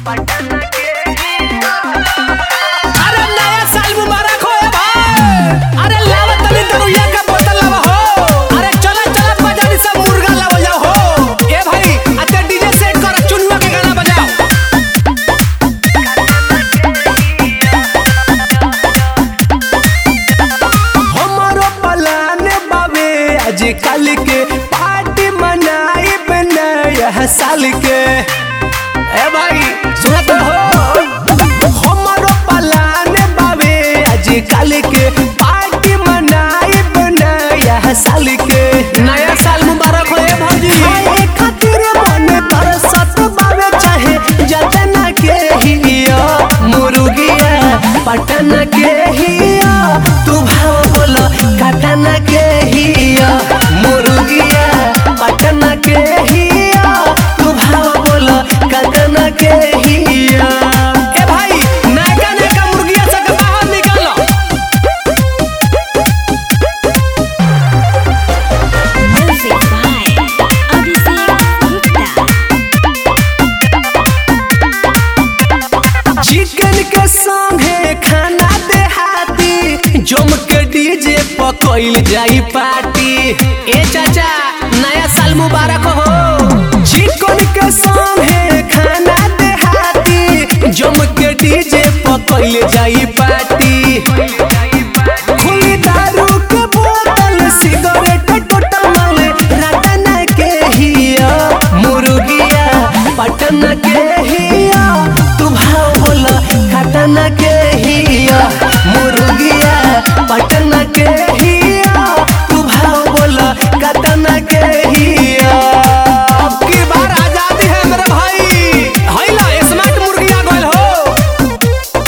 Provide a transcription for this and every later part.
अरे नया साल मुबारक हो ए भाई अरे लावा तनी दरुइया का बोतल लावा हो अरे चला चला बाजारी से मुर्गा लावा जाओ हो ए भाई अते डीजे सेट कर चुनुआ के गाना बजाओ हमारो प्लान बावे आज कल के पार्टी मनाई नया साल के ए भाई सुना तो हो हमारो प्लान बावे आज कल के पार्टी मनाई नया साल के नया साल मुबारक हो ए भौजी खाए खातिर मन तरसत बावे चाहे जतना के हिया मुर्गिया पटना के हिया तू भाव बोल कटना के हिया मुर्गिया पटना के हिया तू भाव बोल कटना के हिया ए भाई नयका नयका मुर्गिया से के बाहर निकल Music by Abhishek Gupta. चिकन के संगे खाना देहाती जम के डीजे पकइल जाई पार्टी ए चाचा नया साल मुबारक हो चिकन के संगे खाना देहाती जम के डीजे पकइल जाई पार्टी खुली दारू के बोतल सिगरेट टोटमल रटना के हिया मुर्गिया पटना के हिया तू भाव बोल कटना के हिया मुर्गिया पटना के हिया तू भाव बोल कटना के हिया अब की बार आजादी है मेरे भाई हैला स्मार्ट मुर्गिया गोल हो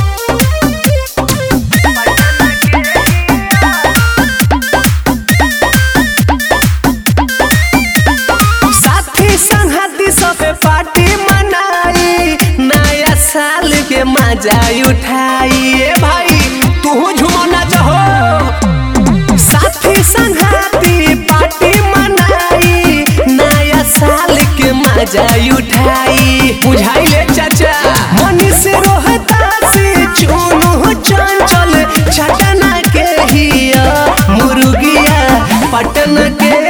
साथी संगती सबे पार्टी मनाई नया साल के मजा उठाई ए भाई तू झुमना चाहो साथी संगती पार्टी मनाई नया साल के मजा उठाई बुझाई ले चाचा मनी से रोहता से चुनु चंचल छटना के हिया मुर्गिया पटना के